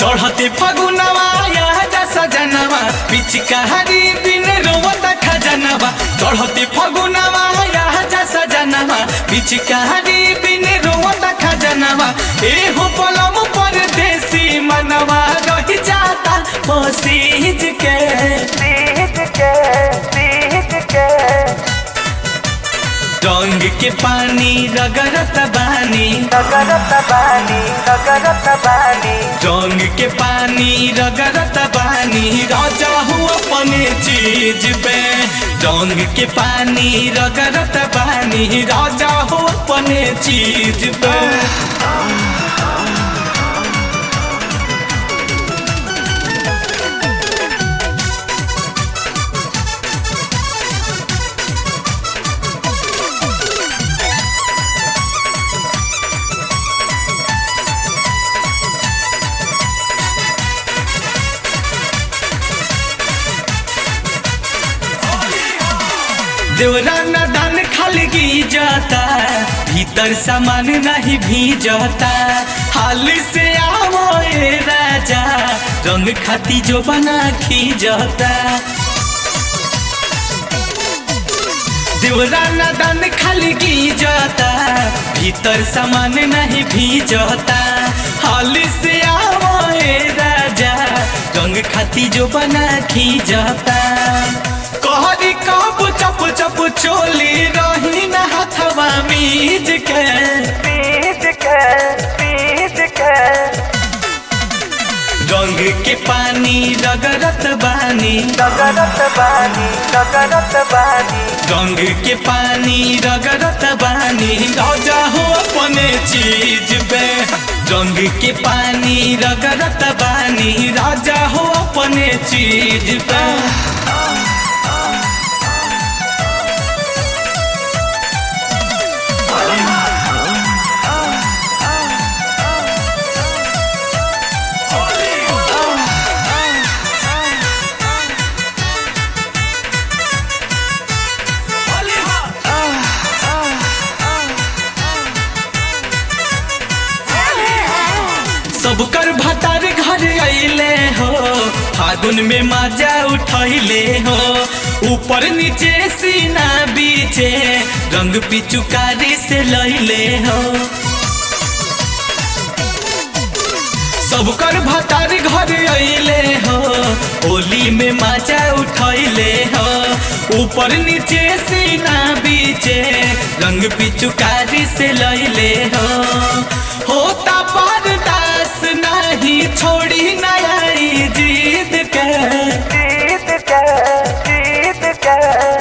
चढ़ते फगुनवा यहाँ जा सजनवा पिचकारी बिन रोवत खजनवा चढ़ते फगुनवा यहाँ जा सजनवा पिचकारी बिन रोवत खजनवा एहो पलम पर देसी मनवा रह जाता पसीज के सीज के सीज के रंग के पानी रगरत बानी रगरत बानी रगरत बानी रंग के पानी रगरत बानी राजा हूँ अपने चीज पे रंग के पानी रगरत बानी राजा हूँ अपने चीज पे देवरा दान खाली की जाता भीतर सामान नहीं भीजता हाल से आओ ए राजा रंग खाती जो बना खींचता देवरा दान खाली की जाता भीतर सामान नहीं भीजता हाल से आओ ए राजा रंग खाती जो बना खींचता कहरी कब चप चप चोली रही न हथवा मीज के सीज के सीज के रंग के पानी रगरत बानी रगरत बानी रगरत बानी रंग के पानी रगरत बानी राजा हो अपने चीज पे रंग के पानी रगरत बानी राजा हो अपने चीज पे सबकर भतार घर अइले हो फागुन में मजा उठैले हो ऊपर नीचे सीना बीचे रंग पिचुकारी से लैले हो सबकर भतार घर अइले हो होली में मजा उठैले हो ऊपर नीचे सीना बीचे रंग पिचुकारी से लैले हो होता बर्दास नहीं छोड़ी नई जीत के जीत के जीत के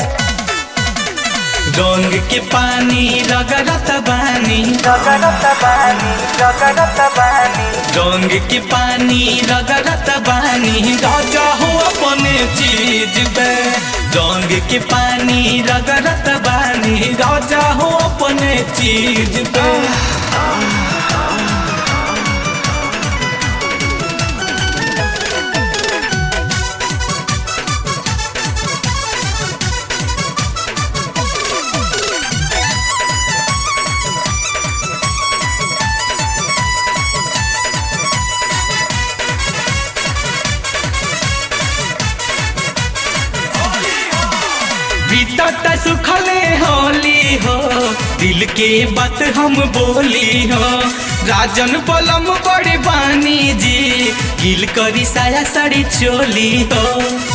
रंग के पानी रगरत बानी रगरत बानी रगरत बानी रंग के पानी रगरत बानी राजा हो अपने चीज पे रंग के पानी रगरत बानी राजा हो अपने चीज पे बीतत सुखले होली हो दिल के बात हम बोली हो राजन बलम बड़े बानी जी गिल करी साया साड़ी चोली हो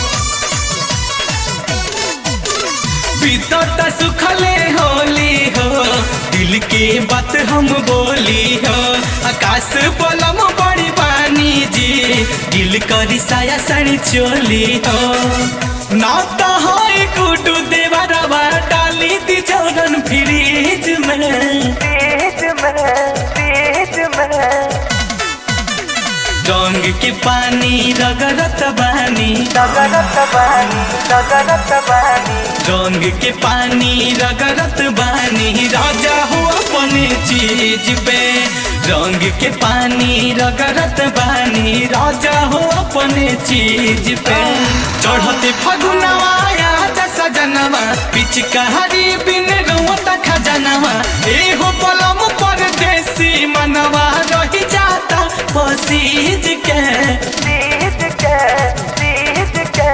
बीतत सुखले होली हो दिल के बात हम बोली हो आकाश बलम बड़ी पानी जी दिल करी साया साड़ी चोली हो ना तो होई कुटू देवरवा डाली दी चौरन फ्रीज में बीच में बीच में रंग के पानी रगरत बानी रगरत बानी रगरत बानी रंग के पानी रगरत बानी राजा हो अपने चीज पे रंग के पानी रगरत बानी राजा हो अपने चीज पे चढ़ते फगुनवा याद सजनवा पिचकारी बिन रोत खजनवा एहो पलम पर देसी मनवा रही जाता सीज के सीज के सीज के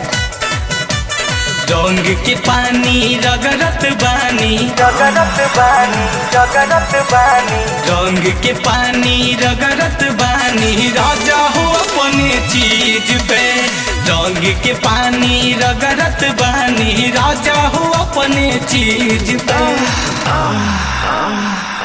रंग के पानी रगरत बानी जगरत बानी जगरत बानी रंग के पानी रगरत बानी राजा हो अपने चीज पे रंग के पानी रगरत बानी राजा हो अपने चीज पे